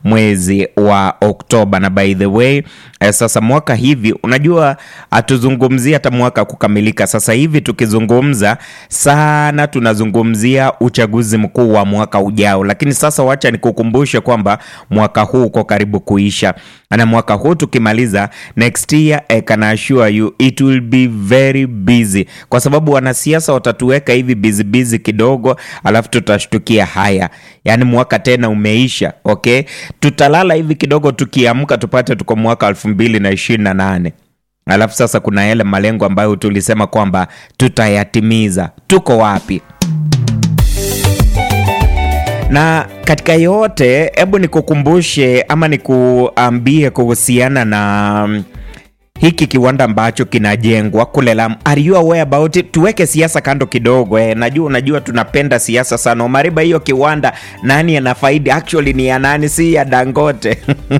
mwezi wa Oktoba. Na by the way eh, sasa mwaka hivi unajua hatuzungumzia hata mwaka kukamilika. Sasa hivi tukizungumza sana tunazungumzia uchaguzi mkuu wa mwaka ujao, lakini sasa wacha nikukumbushe kwamba mwaka huu uko karibu kuisha, na mwaka huu tukimaliza, next year I can assure you it will be very busy, kwa sababu wanasiasa watatuweka hivi busy busy kidogo, alafu tutashtukia haya, yaani mwaka tena umeisha. Okay, tutalala hivi kidogo, tukiamka tupate tuko mwaka elfu mbili na ishirini na nane alafu sasa kuna yale malengo ambayo tulisema kwamba tutayatimiza. Tuko wapi? na katika yote, hebu nikukumbushe ama nikuambie kuhusiana na mm, hiki kiwanda ambacho kinajengwa kule Lamu. Are you aware about it? Tuweke siasa kando kidogo eh. Najua unajua tunapenda siasa sana. Omariba, hiyo kiwanda nani anafaidi? Actually ni ya nani? Si ya Dangote.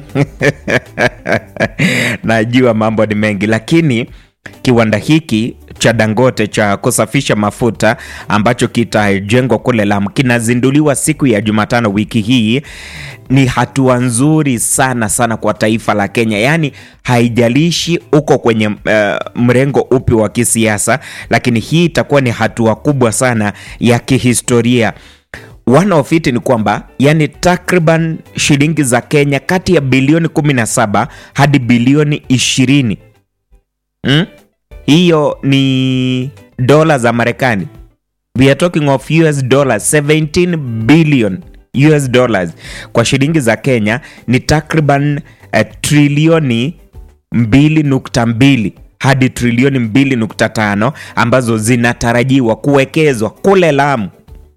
Najua mambo ni mengi, lakini kiwanda hiki cha Dangote cha kusafisha mafuta ambacho kitajengwa kule Lamu kinazinduliwa siku ya Jumatano wiki hii. Ni hatua nzuri sana sana kwa taifa la Kenya, yaani haijalishi uko kwenye uh, mrengo upi wa kisiasa, lakini hii itakuwa ni hatua kubwa sana ya kihistoria. One of it ni kwamba yani takriban shilingi za Kenya kati ya bilioni 17 hadi bilioni 20 hmm? Hiyo ni dola za Marekani. We are talking of US dollars 17 billion US dollars. Kwa shilingi za Kenya ni takriban uh, trilioni 2.2 hadi trilioni 2.5 ambazo zinatarajiwa kuwekezwa kule Lamu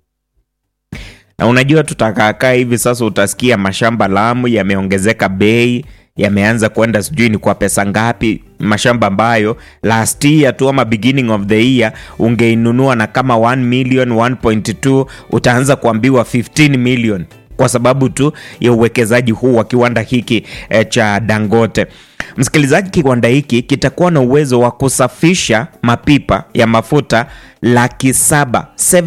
na unajua tutakakaa hivi sasa, utasikia mashamba Lamu yameongezeka bei, yameanza kwenda sijui ni kwa pesa ngapi, mashamba ambayo last year tu ama beginning of the year ungeinunua na kama 1 million 1.2 utaanza kuambiwa 15 million kwa sababu tu ya uwekezaji huu wa kiwanda hiki eh, cha Dangote. Msikilizaji, kiwanda hiki kitakuwa na uwezo wa kusafisha mapipa ya mafuta laki saba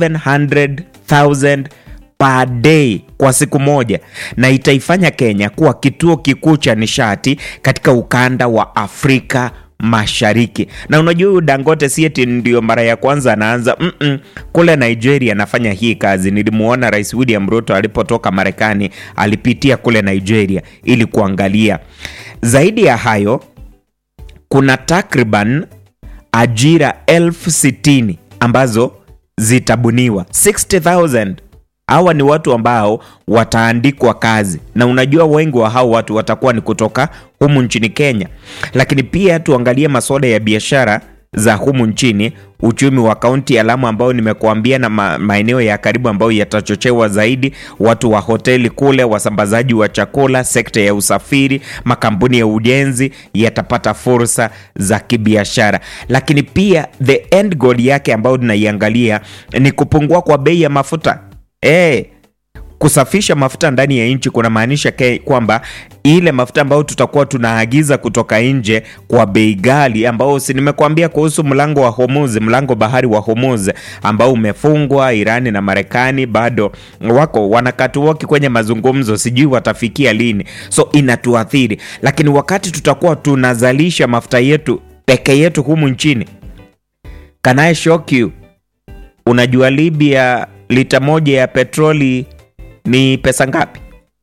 700,000 per day kwa siku moja, na itaifanya Kenya kuwa kituo kikuu cha nishati katika ukanda wa Afrika Mashariki. Na unajua huyu Dangote si eti ndio mara ya kwanza anaanza mm -mm. Kule Nigeria anafanya hii kazi. Nilimuona Rais William Ruto alipotoka Marekani, alipitia kule Nigeria ili kuangalia. Zaidi ya hayo, kuna takriban ajira elfu sitini ambazo zitabuniwa 60,000 hawa ni watu ambao wataandikwa kazi, na unajua wengi wa hao watu watakuwa ni kutoka humu nchini Kenya. Lakini pia tuangalie masuala ya biashara za humu nchini, uchumi wa kaunti ya Lamu ambao nimekuambia, na ma maeneo ya karibu ambayo yatachochewa zaidi, watu wa hoteli kule, wasambazaji wa chakula, sekta ya usafiri, makampuni ya ujenzi yatapata fursa za kibiashara. Lakini pia the end goal yake ambayo tunaiangalia ni kupungua kwa bei ya mafuta. E, kusafisha mafuta ndani ya nchi kunamaanisha kwamba ile mafuta ambayo tutakuwa tunaagiza kutoka nje kwa bei ghali, ambao si nimekuambia kuhusu mlango wa Hormuz, mlango bahari wa Hormuz ambao umefungwa. Irani na Marekani bado wako wanakatuoki kwenye mazungumzo, sijui watafikia lini, so inatuathiri. Lakini wakati tutakuwa tunazalisha mafuta yetu peke yetu humu nchini, can I shock you? Unajua Libya lita moja ya petroli ni pesa ngapi?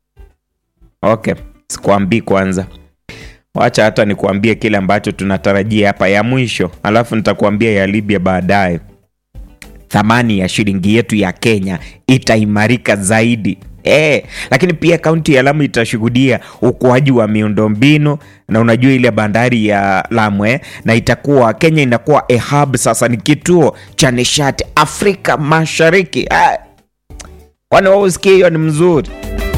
Okay, sikuambii kwanza, wacha hata nikuambie kile ambacho tunatarajia hapa ya mwisho, alafu nitakuambia ya Libya baadaye. Thamani ya shilingi yetu ya Kenya itaimarika zaidi. E, lakini pia kaunti ya Lamu itashuhudia ukuaji wa miundombinu na unajua ile bandari ya Lamu eh, na itakuwa Kenya inakuwa a hub sasa, ni kituo cha nishati Afrika Mashariki. Ah, kwani wao usikie hiyo ni mzuri.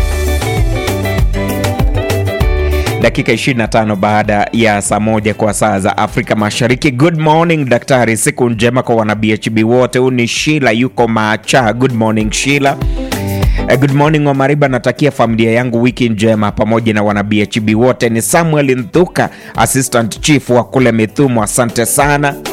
Dakika 25 baada ya saa moja kwa saa za Afrika Mashariki. Good morning daktari, siku njema kwa wana BHB wote. Huu ni Shila yuko Macha. Good morning Shila. Good morning Omariba, natakia familia yangu wiki njema pamoja na wana BHB wote. Ni Samuel Nthuka, assistant chief wa kule Mithumu, asante sana.